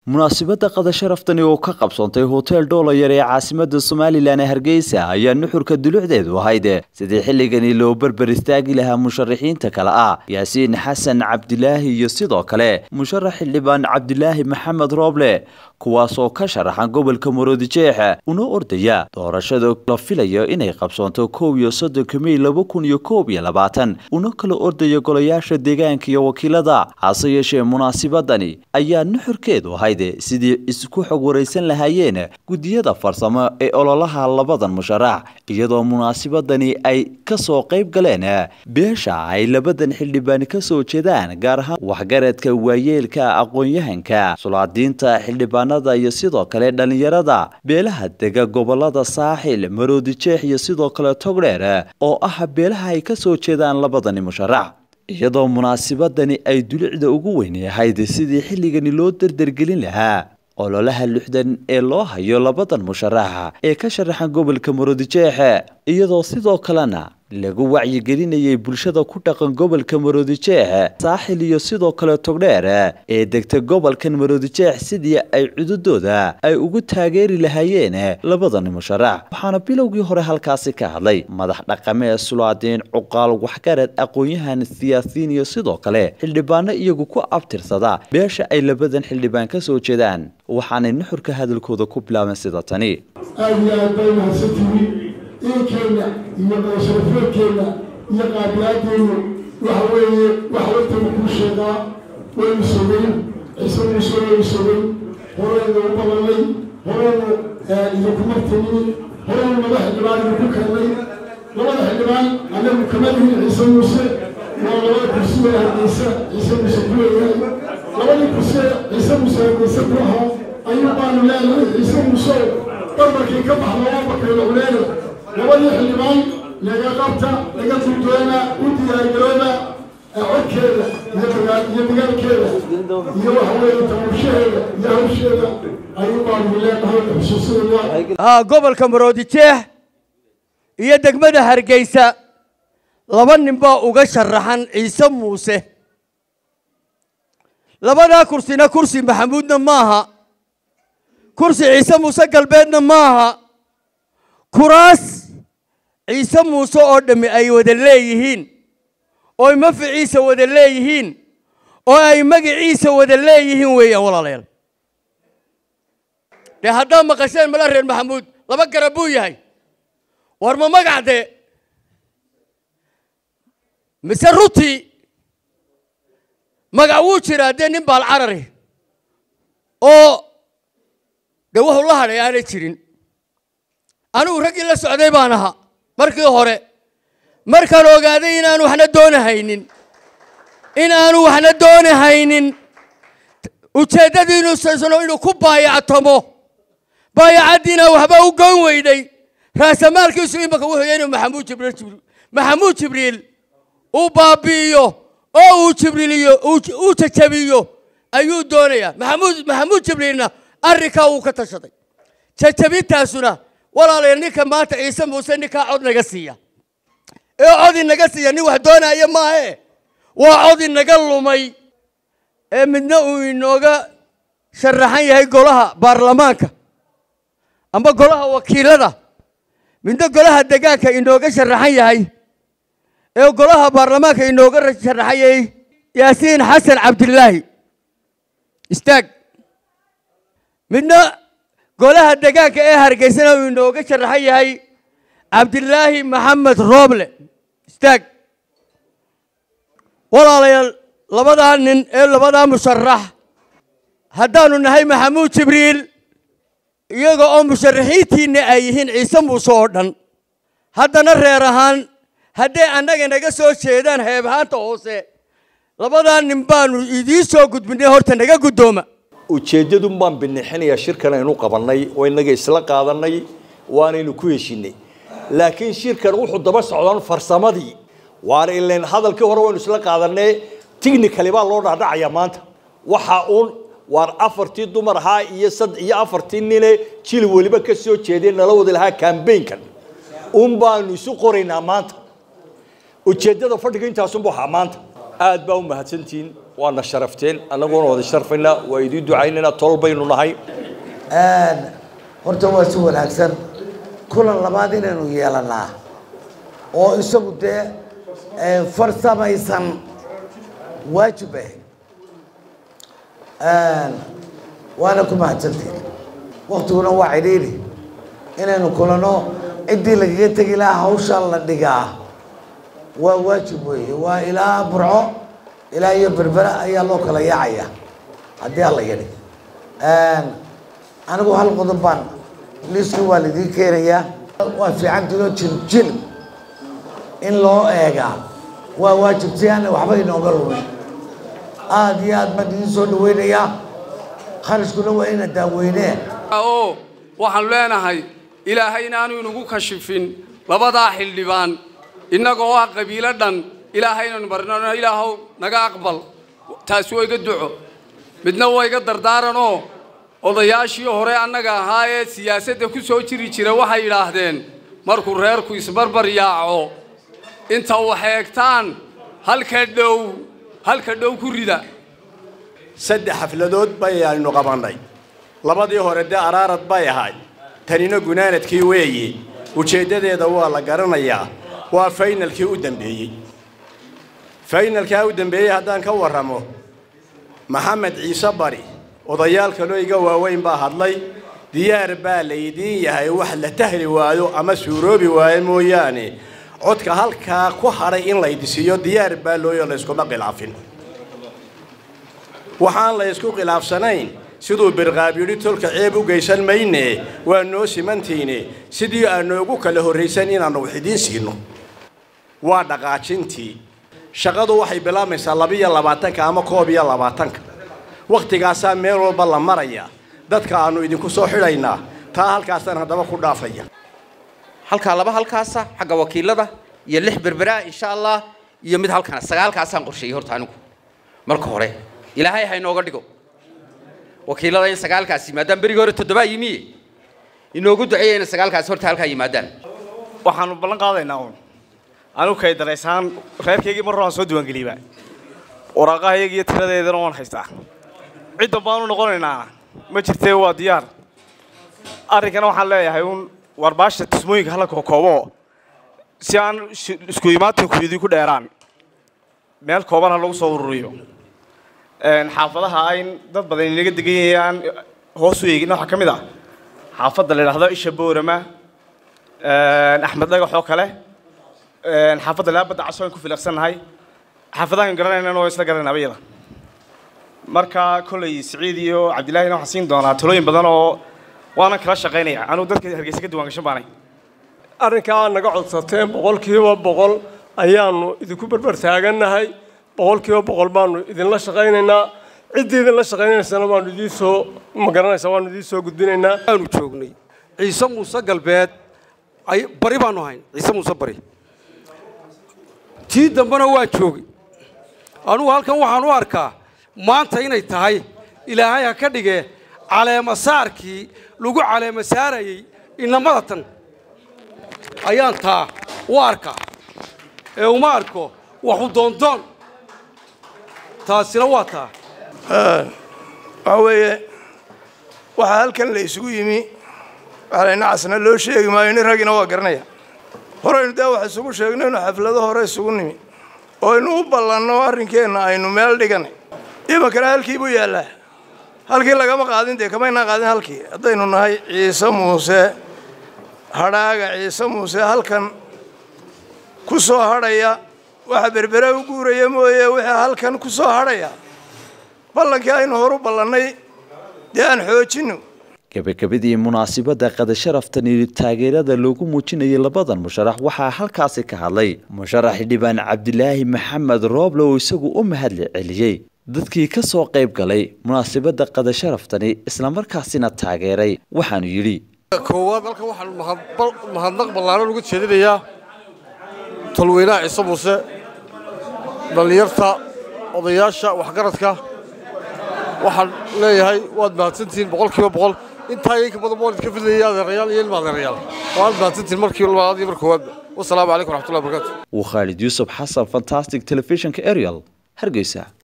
munaasabadda qada sharaftani oo ka qabsoontay hotel dhoolayar ee caasimada somalilan ee hargeysa ayaa nuxurka dulucdeedu ahayd sidii xilligani loo berber istaagi lahaa musharaxiinta kale ah yaasiin xasan cabdilaahi iyo sidoo kale musharax xildhibaan cabdilaahi maxamed rooble kuwaasoo ka sharaxan gobolka maroodijeex una ordaya doorashada la filayo inay qabsoonto kow iyo soddonka mey laba kun iyo koob iyo labaatan una kala ordaya golayaasha deegaanka iyo wakiilada hase yeeshee munaasibadani ayaa nuxurkeedu ahayd sidii isku xog waraysan lahaayeen guddiyada farsamo ee ololaha labadan musharax iyadoo munaasibadani ay kasoo qayb galeen beesha ay labadan xildhibaan kasoo jeedaan gaar ahaan waxgaradka waayeelka aqoon-yahanka sulaadiinta xildhibaanada iyo sidoo kale dhallinyarada beelaha dega gobolada saaxil maroodijeex iyo sidoo kale togdheer oo ah beelaha ay kasoo jeedaan labadani musharax iyadoo munaasibadani ay dulicda ugu weyn ahayd sidii xilligani loo dardargelin lahaa ololaha lixdan ee loo hayo labadan musharaxa ee ka sharaxan gobolka maroodijeex iyadoo sidoo kalena lagu wacyigelinayay bulshada ku dhaqan gobolka maroodijeex saaxil iyo sidoo kale togdheer ee degta gobolkan maroodijeex sidii ay cududooda ay ugu taageeri lahaayeen labadan musharax waxaana bilowgii hore halkaasi ka hadlay madax dhaqamee sulaadiin cuqaal waxgarad aqoon-yahan siyaasiyiin iyo sidoo kale xildhibaano iyagu ku abtirsada beesha ay labadan xildhibaan ka soo jeedaan waxaanay nuxurka hadalkooda ku bilaabeen sida tani iinkeenna iyo qadasharafeedkeenna iyo qaabilaadeennu waxa weeye wax wartaba kuu sheegaa waynu sogeyn ciise muuse waynu sogeyn horeynu u badanay horeynu idinku martinin horeynu laba xildhibaan idinku keenay labada xildhibaan anagu kama lihin ciise muuse waa labada kursi ee hargeysa ciise muuse ku leeyahay labadii kursi ciise muuse hargeysa ku ahaa ayuu baanu leenahay ciise muuse barbarkii ka baxda waa bakayla culeena labadii xildhibaan laga qabta laga guddoona u diyaargarooba codkeeda iyo dagaalkeeda iyo waxa weeye tamuushaheeda iyo hawsheeda ayuu baanu leenahay xusuusinaya gobolka maroodijeex iyo degmada hargeysa laba nin baa uga sharaxan ciise muuse labadaa kursina kursi maxamuudna maaha kursi ciise muuse galbeedna maaha kuraas ciise muuse oo dhammi ay wada leeyihiin ooy maficiisa wada leeyihiin oo ay magiciisa wada leeyihiin weeyaan walaalayaal dee haddaad maqasheen mala reer maxamuud laba garab buu yahay war ma magac dee mise rutii magac wuu jiraa dee nin baal carari oo dee wuxuu la hadhay aanay jirin anigu raggii la socday baan ahaa markii hore markaan ogaaday inaanu waxna doonahaynin in aanu waxna doonahaynin ujeeddadiinusaysano inuu ku baayactamo baayacaddiina waxba u goyn weyday raasamaalkiisu imaka wuxuu yahay inuu maxamuud jibriil maxamuud jibriil uu baabi'iyo oo uu jibriiliyo uu jajabiyo ayuu doonayaa maxamuud maxamuud jibriilna arrinkaa wuu ka tashaday jajabintaasuna walaalayaal ninka maanta ciise muuse ninkaa cod naga siiya ee cod inaga siiya nin wax doonaya maahe waa cod inaga lumay ee midna uu inooga sharaxan yahay golaha baarlamaanka amba golaha wakiilada midna golaha degaanka inooga sharaxan yahay ee golaha baarlamaanka inooga sharaxan yahay yaasiin xasan cabdilaahi istaag midna golaha degaanka ee hargeysana uu inooga sharaxan yahay cabdilaahi maxamed rooble istaag walaalayaal labadaa nin ee labadaa musharax haddaanu nahay maxamuud jibriil iyaga oo musharaxiintiinna ay yihiin ciise muuse oo dhan haddana reer ahaan hadday annaga naga soo jeedaan heebahaanta hoose labadaa nin baanu idiin soo gudbinay horta naga guddooma ujeeddadun baan binixinayaa shirkan aynu qabannay oo innaga isla qaadanay waanaynu ku heshinay laakiin shirkan wuxuu daba socdaan farsamadii waana ilan hadalkii hore waynu isla qaadanay technically baa loo dhacdhacayaa maanta waxa uun waar afartii dumar ahaa iyo sad iyo afartii nine jil weliba ka soo jeedeen nala wada lahaa cambaynkan un baanu isu qoraynaa maanta ujeeddada fadhiga intaasunba waxaa maanta aad baa u mahadsantihiin waana sharafteen annagoona wada sharfaynaa waa idiin ducaynaynaa tol baynu nahay horta waa si wanaagsan kulan labaad inaynu yeelanaa oo isagu dee farsamaysan waajib ah waana ku mahadsantiin waktiguna waa cidhiidhi inaynu kulano ciddii lagaga tegi lahaa hawshaa la dhigaa waa waajib weeye waa ilaa burco ilaa iyo berbera ayaa loo kala yaacaya haddii alla yidhi anigu hal qodob baan liiskii waa laidiin keenayaa waa fiican tilo jiljil in loo eegaa waa waajib si aana waxba inooga lumin aada iyo aad baan idiin soo dhaweynayaa kharashkuna waa ina daaweynee oo waxaan leenahay ilaahay inaanu inagu kashifin labadaa xildhibaan innagoo ah qabiilo dhan ilaahay inaynu barnano ilaahow naga aqbal taasi waa iga duco midna waa iga dardaaranoo odayaashii hore annaga ahaa ee siyaasadda ku soo jiri jira waxay yidhaahdeen markuu reerku isbarbar yaaco inta wax eegtaan halka dhow halka dhow ku rida saddex xafladood bayaynu qabannay labadii hore dee araarad bay ahayd tanina gunaanadkii weeye ujeeddadeeda waa la garanayaa waa faynalkii u dambeeyey faynalkaa u dambeeyey haddaan ka warramo maxamed ciise bari odayaal kaloo iga waaweyn baa hadlay diyaar baa laydiin yahay wax la tahli waayo ama suuroobi waayo mooyaane codka halkaa ku hadhay in laydisiiyo diyaar baa looyo layskuma khilaafin waxaan la ysku khilaafsanayn siduu birqaab yidhi tolka ceeb u geysan mayne waa noo simantiine sidii aan noogu kala horraysan inaannu wax idiin siino waa dhaqaajintii shaqadu waxay bilaabmaysaa labiyo labaatanka ama koob iyo labaatanka wakhtigaasaa meel walba la maraya dadka aannu idinku soo xidhaynaa taa halkaasaan haddaba ku dhaafaya halkaa laba halkaasa xagga wakiilada iyo lix berberaa insha allah iyo mid halkana sagaalkaasaan qorsheeyey horta anigu marka hore ilaahay ha inooga dhigo wakiilada in sagaalkaas yimaadaan berigii hore toddobaa yimiye inoogu duceeya inay sagaalkaas horta halkaa yimaadaan waxaanu ballan qaadaynaa uun anigu kay daraysaan reerkaygii mar waan soo diiwaangeliyba waraaqahayagi iyo tiradeedana waan haystaa ciddan baanu noqonaynaa ma jirtee waa diyaar arrinkana waxaan leeyahay uun warbaasha tismooyinka hala kookoobo si aan isku imaatinku idinku dheeraan meel kooban ha lagu soo ururiyo xaafadaha ayn dad badan inaga degan yahayaan hoos u eegin waxaa ka mid ah xaafadda la yidhaahdo isha boorama axmed dhagax oo kale xaafadda laabadda caso aan ku filaqsannahay xaafadahan garanaynana waa isla garanaynaba iyada marka kolley siciid iyo cabdillaahina waxaan siin doonaa talooyin badan oo waanan kala shaqaynaya anugu dadka hargeysa ka diiwaangashan baanay arrinkaa naga codsateen boqolkiiba boqol ayaanu idinku berber taagannahay boqolkiiba boqol baanu idinla shaqaynaynaa ciddii idinla shaqaynaysana waanu idiin soo ma garanaysaa waanu idiin soo gudbinaynaa aanu joognay ciise muuse galbeed bari baanu hayn ciise muuse bari tii dambena waa joogay anugu halkan waxaan u arkaa maanta inay tahay ilaahay ha ka dhigee caleemasaarkii lagu caleemasaarayey inamada tan ayaan taa u arkaa ee uma arko waxu doondoon taasina waa taa waxaa weeye waxaa halkan la isugu yimi waxalayna casna loo sheegi maayo nin raggina waa garanaya horeynu dee wax isugu sheegnaynu xaflado hore isugu nimi oo aynu u ballanno arrinkeenna aynu meel dhiganay imankana halkii buu yaallaa halkii lagama qaadin dee kamaynaan qaadin halkii haddaynu nahay ciise muuse hadhaaga ciise muuse halkan ku soo hadhaya waxa berbere u guuraya mooye wixii halkan ku soo hadhaya ballankii aynu horu ballannay dee aan xoojinno gabagabadii munaasibadda qadasharaftani taageerada loogu muujinayay labadan musharax waxaa halkaasi ka hadlay musharax xildhibaan cabdilaahi maxamed rooble oo isagu u mahadli celiyey dadkii ka soo qayb galay munaasibadda qadasharaftani islamarkaasina taageeray waxaanu yidhi koowaad halkan waxaan mahadnaq ballaaran uga jeedinayaa tolweynaha ciise muuse dhallinyarta odayaasha waxgaradka waxaan leeyahay waad mahadsantihiin boqolkiiba boqol intaa iyo inka badan waan idka fidlayay adeerayaal iyo ilma adeerayaal waad mahadsantihiin markii labaad iyo mar koowaadba wasalaamu calaykum waraxmatullahi wabarakatu waa khaalid yuusuf xasan fantastic telefishinka ariel hargeysa